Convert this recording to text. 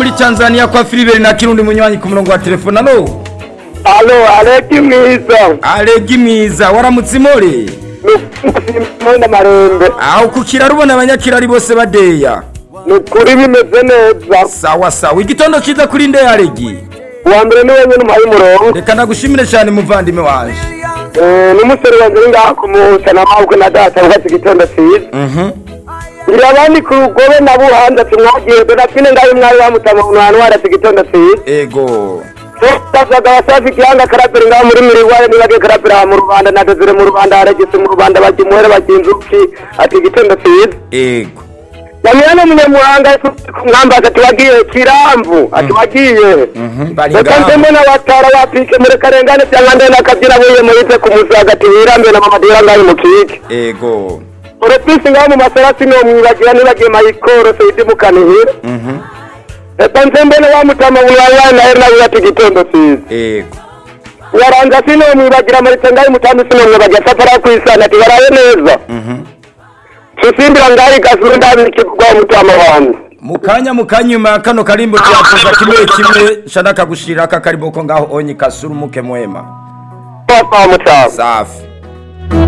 muri Tanzania kwa Philibert na Kirundi munywanyi ku murongo wa telefone alo Alo, Aleki mwiza. Alegi mwiza waramutse imore Mwenda marembe. aho ku kiraro ubona abanyakirari bose badeya Ni ukuri bimeze neza. sawa sawa igitondo cyiza kuri nde Alegi Uwa mbere ni wenyine umpaye umurongo. reka nagushimire cyane muvandimwe wanje Eh, N'umusore wanjye uri ngaha ku musana mabwe na data wubatse igitondo cyiza. mhm Ngira abandi ku rugobe na buhanza tumwagiye Donatine ngayo mwari wamutama umuntu ahantu warase igitondo cyiza. ego Tutasaga wasafi kihanga karaperi ngaho muri miriwaye nibagiye karaperi aha mu Rwanda na Desire mu Rwanda haragise mu Rwanda bakimuhere bakinzuki ati igitondo cyiza. ego Nyamiyane munyamuhanga mwambaza tuwagiye kirambu atuwagiye mhm Bakanze baringa mbona batara bapike muri karengane cyangwa ndende akabyina buye muri tse ku muzi hagati birambe na mama dira ngayo mu kike. ego Urupisi ngaho mu maserasi no mwibagira nibagiye mayikoro Saidi Mukanihira. mhm Bakanze mbona wamutama buyaye na era nawe ati gitondo sizi. ego Waranza sino mwibagira muri tse ngayo mutambi sino mwibagira safara kwisana ati baraye neza. mhm Susimbira ngayo gasuru ndabiki kwa mutama wangu. mukanya mukanya nyuma ya kano karimbo cyavuga kimwe kimwe shana kagushira aka karimbo ko ngaho onyi kasuru muke mwema Papa mutama. safi